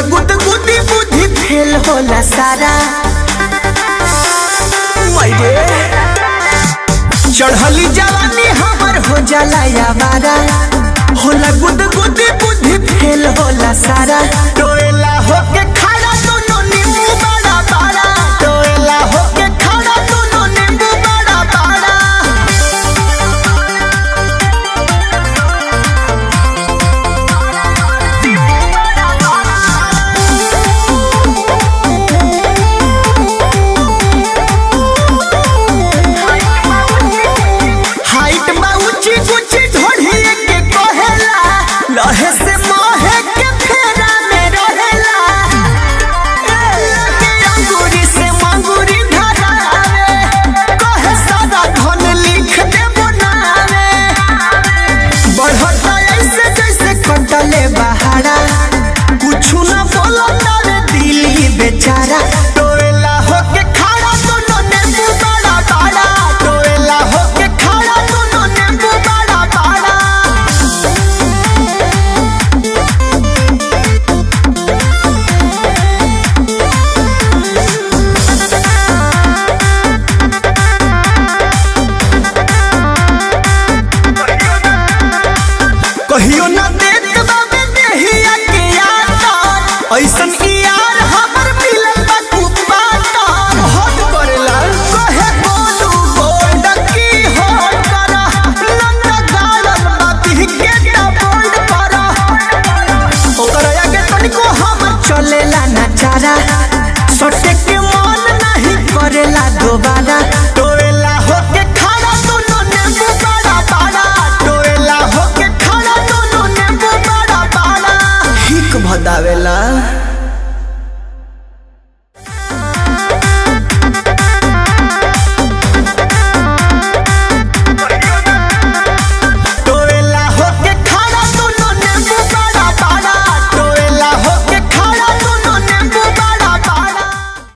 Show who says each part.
Speaker 1: गुद गुदी बुद्धि फेल होला सारा मैरे चढ़ली जवानी हमर हो जाला यावारा होला गुद गुदी बुद्धि फेल होला सारा टोएला होके खड़ा दोनों नींबू बड़ा बड़ा टोएला होके खड़ा दोनों नींबू बड़ा बड़ा हाइट बा ऊंची ऊंची ढोढ़ी के कहेला लहे से मोहे के फेरा में रहेला लगे अंगूरी से मंगूरी धरावे कहे सारा धन लिख दे बनावे बढ़ता ऐसे जैसे कटले बहारा कुछ न बोलता रे दिली बेचारा टोएला होके खड़ा दोनों नींबू बड़ा बड़ा टोएला होके खड़ा दोनों नींबू बड़ा बड़ा कहियो न देत बाबे देहिया के याद ऐसन ई याद